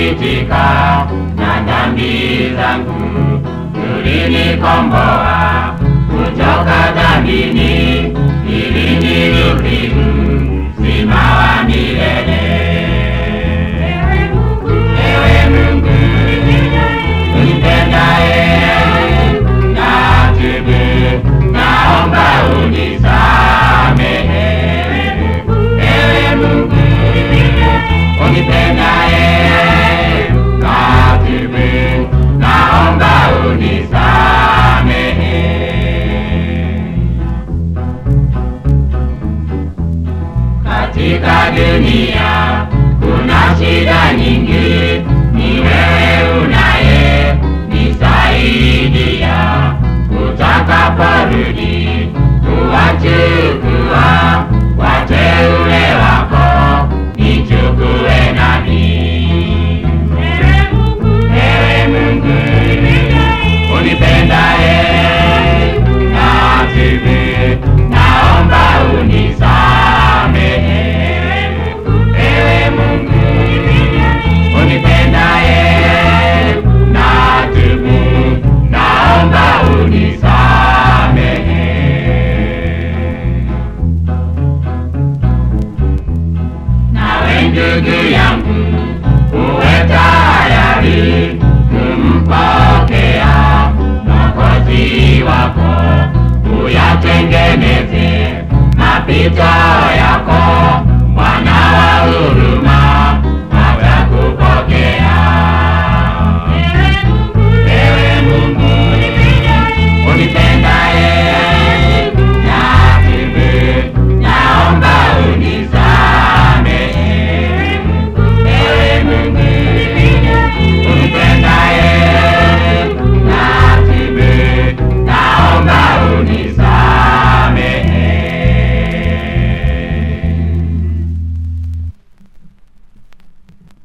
nilisikitika na dhambi zangu, ulinikomboa kutoka dhambini, ili nirudi uzima wa milele. Ewe Mungu unipendaye, natubu, naomba unisamehe. Ewe Mungu unipendaye, natubu, naomba unisamehe. Katika dunia kuna shida nyingi, ni wewe unaye nisaidia. Utakaporudi kuwachukua wateule wako, nichukue nami. Ewe Mungu unipendaye, natubu, naomba unisamehe. Ewe Mungu unipendaye, natubu, naomba unisamehe. Nawe ndugu yangu, uwe tayari kumpokea Mwokozi wako, uyatengeneze mapito